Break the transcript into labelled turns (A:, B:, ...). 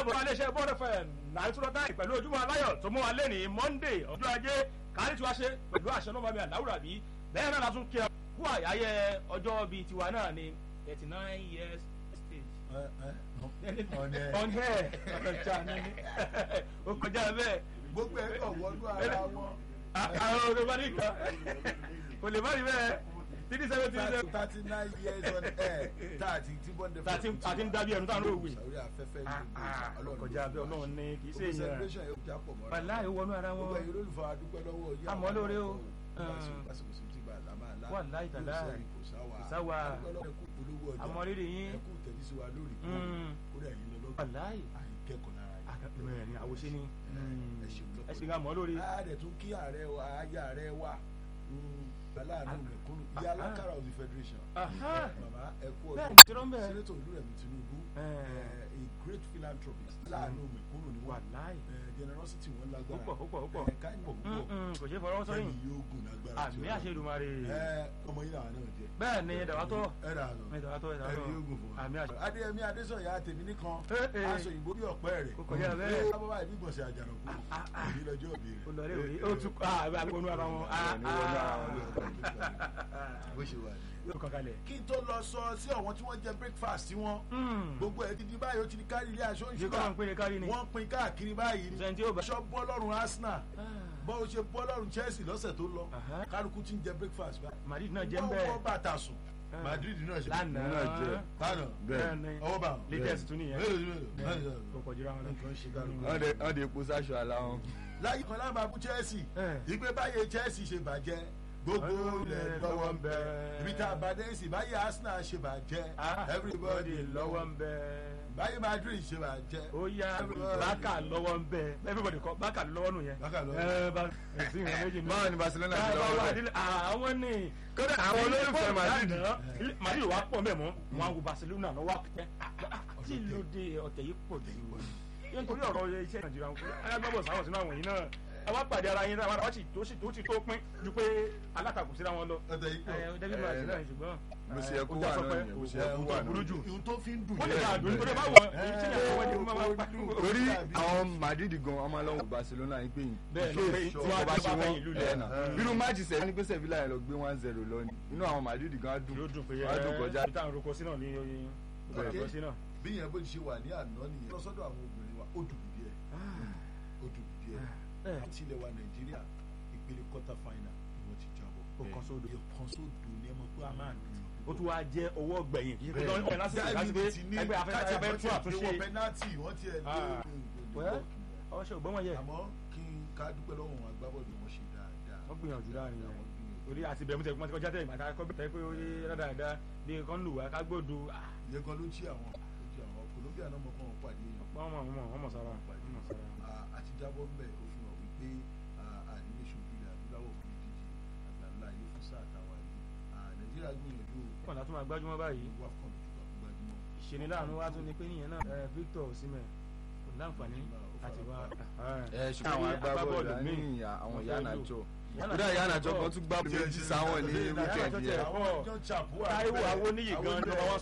A: káàbọ̀ wálé iṣẹ́ bọ́ọ̀dù fm nàìjíríà táì pẹ̀lú ojúmọ́ aláyọ̀ tó mú wa lé ní monday ọjọ́ ajé kárí tí wàá ṣe pẹ̀lú àṣẹ náà bàmí àláwùrà bí bẹ́ẹ̀ náà látún kí ẹ kú àyáyẹ ọjọ́ bíi tiwa náà ní thirty nine years stage. on air ọjà ní ó kọjá bẹ́ẹ̀.
B: gbogbo ẹ̀ kàn wọnú ara wọn.
A: àwọn olùbádìí kan kò lè má rí bẹ́ẹ̀ three seven three seven.
B: thirty nine years on air thirty tí bọ́ndé
A: Thirty- àti ń dábí ẹnu táwọn olóòwe.
B: sàrí afẹ́fẹ́ ní ìlú
A: kọjá bẹ́ẹ̀ ọlọ́run ní kì í ṣe
B: gbogbo
A: èèyàn
B: celebration yóò já pọ̀ mọ́ra
A: wàláì wọnú ara
B: gbogbo
A: wọn
B: ẹ̀yin olólùfọ́ adúpẹ́ lọ́wọ́ yìí
A: Àmọ́ lóore o.
B: lásìkò sí ti bá a lámà lá
A: Wàláì tàlá.
B: kò sáwà
A: Kò sáwà.
B: adúpẹ́ lọ́wọ́ ẹ̀kú polówó ọjà
A: àmọ́ rírì yín
B: ẹ̀kú tẹ̀lé sí wa lórí kó
A: Mm.
B: kódà ẹ̀yin lọ lọ́gbọ̀n
A: wàláì
B: àìkẹ́kọ̀ọ́ lára yìí.
A: mẹ́rin ni àwòṣe ni
B: ẹ ṣeun lọ́pọ̀.
A: ẹ sì ń mọ́ lórí.
B: a dẹ̀ tún kí ààrẹ wa ayé ààrẹ wa aláàánú mẹ̀kúnnù ìyá alákàrà of the federation
A: Aha.
B: màmá ẹ kú
A: bẹ́ẹ̀
B: ọdún
A: kí ló ń bẹ̀.
B: senator olúrẹ̀mí tinubu
A: Eh.
B: eh, a great philanthropist aláàánú mẹ̀kúnnù ni wà
A: wàláì
B: generosity wọn lágbára
A: púpọ̀ púpọ̀ púpọ̀
B: ẹ káyọ̀ púpọ̀
A: Mm-mm, kò ṣe é fọwọ́ sọ́yìn
B: kẹ́yìn yóò gùn lágbára
A: àmì àṣẹdùmarè
B: ẹ ọmọ yìí làwọn náà jẹ
A: bẹ́ẹ̀ ni dàwátọ́
B: ẹ rà lọ
A: dàwátọ́ dàwátọ́
B: ẹni yóò gùn fún wa
A: àmì àṣẹ.
B: adéyẹmí adésọyà tèmi nìkan
A: Eh, eh.
B: aṣọ òyìnbó bí ọ̀pẹ rẹ̀
A: Kò kọjá bẹ́ẹ̀.
B: bábá ìbí gbọ̀nsẹ̀ àjànàkú èyí lọ́jọ́ òbí rẹ̀
A: ó lọ rí òrí ó tún ah àbí wọnú ara wọn ah
B: ní wọnú ara wọn
A: ah
B: bó ṣe wà ní.
A: yóò kàn kalẹ̀.
B: kí n tó lọ sọ sí àwọn tí wọ́n jẹ breakfast tí wọ́n gbogbo ẹ̀ ti di báyìí ó ti di kárí ilé aṣọ
A: ṣé kọ́ máa ń péré kárí ni.
B: wọ́n pin káàkiri báyìí ni
A: sẹ́ni tí yóò bá.
B: aṣọ bọ́ lọ́rùn arsenal bọ́ ó ṣe bọ́ lọ́rùn chelsea lọ́sẹ̀ tó lọ
A: Aha.
B: kálukú ti ń jẹ breakfast báyìí
A: madrid náà jẹ́ ń
B: wọ́n
A: bẹ́ẹ̀.
B: wọ́n bàtà sùn
A: Ah.
B: madrid náà ṣe
A: lánàá
C: náà jẹ́.
B: lánàá
A: bẹ́ẹ̀ ni
B: ọwọ́ bá wọn
A: latest tún nìyẹn.
B: mélòó mélòó mélòó
A: kò kọjú ra wọn lọ.
B: nǹkan ṣe kálukú.
C: wọ́n dẹ̀ wọ́n dẹ̀ epo sáṣọ àlá wọn.
B: láyé kan lábàá bú chelsea
A: Eh.
B: ìgbé báyé chelsea ṣe bàjẹ́ gbogbo ilẹ̀ lọ́wọ́ ń bẹ ibi tá a bá dé sí báyé arsenal ṣe bàjẹ́
A: Ah,
B: everybody
A: lọ́wọ́ ń bẹ.
B: báyé madrid ṣe bàjẹ́
A: ó yá
B: Everybody.
A: bákà lọ́wọ́ ń bẹ everybody kọ bákà lọ́wọ́ nù yẹn.
B: Bákà lọ́wọ́.
A: ẹ bá ẹsìn ìwé méjì ní.
C: báwo ni barcelona ti
A: Báwo
C: lọ́wọ́
A: wà
C: rẹ̀.
A: nílẹ̀? àwọn ní.
C: kódà àwọn olólùfẹ́ madrid
A: Lánàá, madrid wà pọ̀ mẹ́mọ́ wọn á wo barcelona lọ́wọ́ àpẹtẹ. tí ló dé ọ̀tẹ̀ yìí pọ̀ jù wọ́n. yẹn nítorí ọ̀rọ̀ iṣẹ́ nàìjíríà ń kú alágbàbọ̀ sáwọn sínú àwọn yìí náà àwa pàdé ara yín táwọn àwọn tó sì tó sì tó pín ju pé alátakò síra wọn lọ.
B: ọ̀tẹ̀ yìí pọ̀
A: ẹ david martin náà ṣùgbọ́n.
C: bó ṣe yẹ kó
A: ó
C: wà
A: já sọ
C: náà
A: pé
C: nìyẹn, bó ṣe
A: kò-
C: yẹ kó
A: kò
C: wà náà.
A: burú jù.
B: ohun tó fi ń dùn
A: ó lè
B: yẹn.
A: máa dùn nítorí báwo èyí tí ìyàwó wọn ni mo máa ń pa.
C: torí àwọn madrid gan ọmọ ọlọ́wọ́ barcelona yìí pé
A: Bẹ́ẹ̀ ló pé
C: tí
A: tí
C: wọ́n
A: wọ́n
C: bá
A: bá
C: ṣe
A: fẹ́
C: wọ́n
A: ìlú
C: ẹ̀
A: lẹ̀.
C: nà bínú máàjì sẹ́yìn ní pé sevilla yẹn lọ gbé one zero lọ ni inú àwọn madrid gan á dùn
A: yóò dùn pé
C: á dùn kọjá.
A: ibi táwọn roko sí náà ní oyin roko sí náà.
B: bí yẹn bó ṣe wà ní àná nìyẹn lọ́sọ́dọ̀ àwọn obìnrin wa ó dùn díẹ̀ ó dùn díẹ̀
A: ẹ.
B: àti ilẹ̀ wa nàìjíríà ìpele quarter final ni wọ́n ti jábọ̀
A: Ó kan sódò.
B: kan sódò ní ẹ mọ̀ pé a máa dùn
A: ó tún wá jẹ́ owó gbẹ̀yìn kì í ṣe pé
B: Bẹ́ẹ̀.
A: ọ̀nà lásìkò láti pé
B: ti ní
A: ẹgbẹ́ afẹ́fẹ́
B: káàtì
A: abẹ́ tún
B: wọ́n
A: àtúnṣe.
B: wọ́n pẹ́nátì wọ́n ti ẹ̀ lé
A: Ah. Wẹ́, ọṣẹ ògbọ́n wọn yẹ
B: àmọ́ kí n ká dúpẹ́ lọ́wọ́ wọn agbábọ́ọ̀lù wọn ṣe dáadáa
A: wọ́n gbìyànjú láàrin yẹn
B: Wọ́n gbìyànjú.
A: torí àti bẹ̀rù tẹ̀ kọ́mọ́tì kọjá tẹ̀ ìgbà tá a kọ́ bẹ̀rẹ̀ pé ó yé dáadáa bí nǹkan lù wá ká gbódo
B: ìyẹn kan ló ń ṣí àwọn ló ń ṣí àwọn Colombia náà mọ̀ kọ́ wọn pàdé èèyàn
A: wọ́n mọ̀ wọ́n mọ̀ wọ́n mọ̀ sára wọ́n mọ̀ sára.
B: Ah, àti jábọ́ ń bẹ̀ ó fi hàn wípé ànílé ṣojú ilẹ̀ adúláwọ̀ fún ìdíje àgbàlá ayé fún sáà táwa yìí Ah, Nàìjíríà gbìyànjú
A: wọ́n látún máa gbájúmọ́ báyìí
B: wà kàn jù gbajúmọ̀
A: ìṣeniláàánú wa tún ni pé nìyẹn náà ẹ, Victor Osimhen kò láǹfààní àti wá.
C: ẹ ṣùgbọ́n àwọn agbábọ́ọ̀lù ní ìyá àwọn ìyá ànájọ kódà ìyá ànájọ kan tún gbá méjì sáwọn ní
A: Ìyá Ànájọ
C: wíkẹ̀ndì
A: tẹ̀
C: yẹn
A: pọ̀.
B: John Chapo
A: Táíwò Awóníyì gan-an ló wọ́n